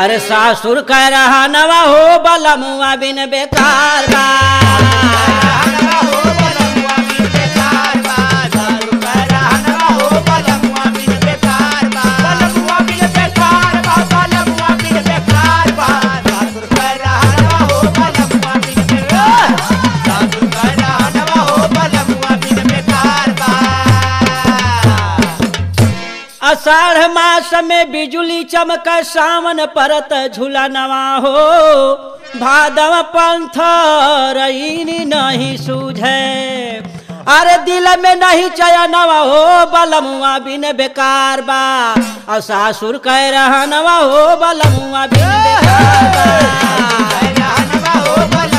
अरे सासुर कह रहा नवा हो बलमुआ बिन बेकार बा अषाढ़ मास में बिजुली चमक सावन परत झूला नवा हो भादव पंथ रईनी नहीं सूझे अरे दिल में नहीं चयनवा हो बलमुआ बिन बेकार बा और सासुर कह रहा नवा हो बलमुआ बिन बेकार बा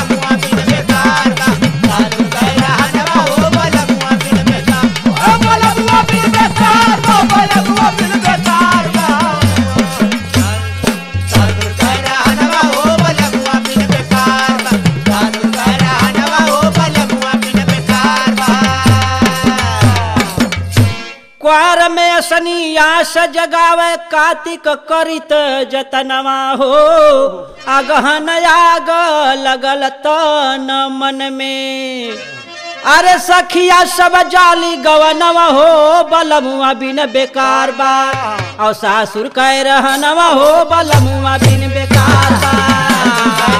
क्वार में असनी आस जगावे कार्तिक करित जतनवा हो अगहन आग लगल तन मन में अरे सखिया सब जाली गवनवा हो बलमुआ बिन बेकार बा और सासुर कह रहनवा हो बलमुआ बिन बेकार बा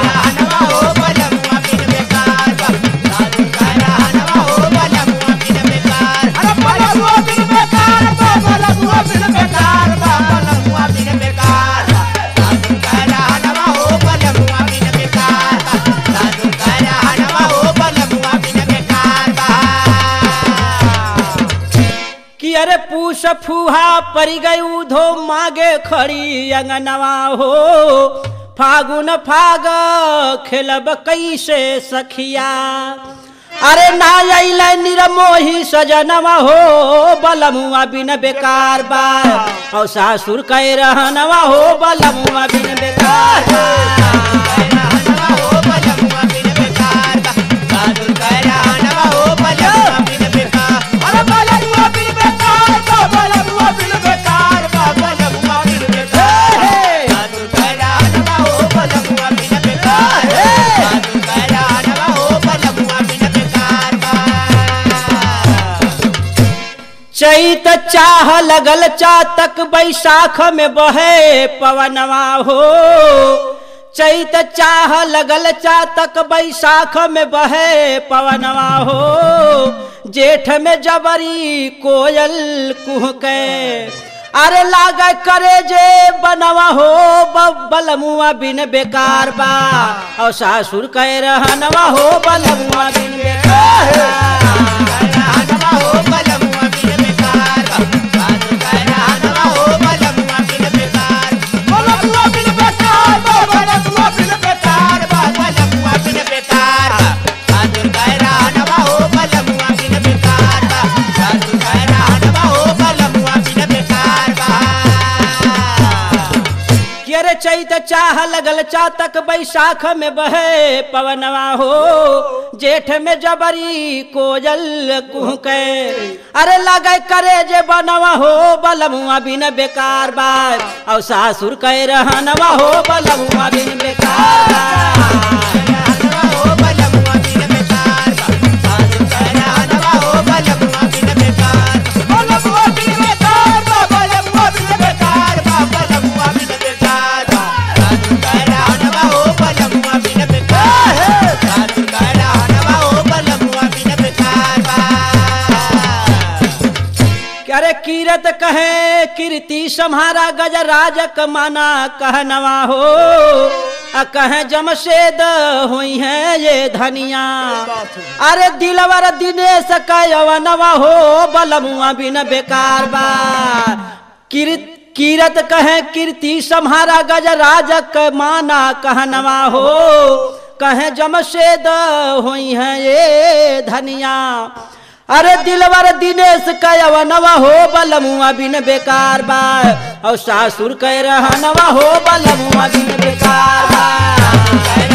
कि अरे पूस फूहा परी गई उधो मागे खड़ी अंगनवा हो फागुन फाग खेलब कैसे सखिया अरे ना अल निरमोही सजनवा हो बलमुआ बिन बेकार बा और सासुर कह रहनवा हो बलमुआ बिन बेकार बा चैत चाह लगल चातक बैसाख में बहे पवनवा हो चैत चाह लगल चातक बैसाख में बहे पवनवा हो जेठ में जबरी कोयल कुहके अरे लाग करे जे बनवा हो ब- बलमुआ बिन बेकार बा और सासुर कह रहनवा हो बलमुआ बिन बेकार बा। कि अरे चैत चाह लगल चातक बैसाख में बहे पवनवा हो जेठ में जबरी कोजल कुहके अरे लगे करे जे बनवा हो बलमुआ बिन बेकार बा और सासुर कह रहनवा हो बलमुआ बिन बेकार बा। अरे कीरत कहे कीर्ति सम्हारा गजराजक माना कहनवा हो आ कहे जमशेद हुई है ये धनिया अरे दिलवर दिनेश कयवनवा हो बलमुआ बिन बेकार बा कीर्त कीरत कहे कीर्ति सम्हारा गजराजक माना कहनवा हो कहे जमशेद हुई है ये धनिया अरे दिलवर दिनेश कयवनवा हो बलमुआ बिन बेकार बा और सासुर कह रहनवा हो बलमुआ बिन बेकार बा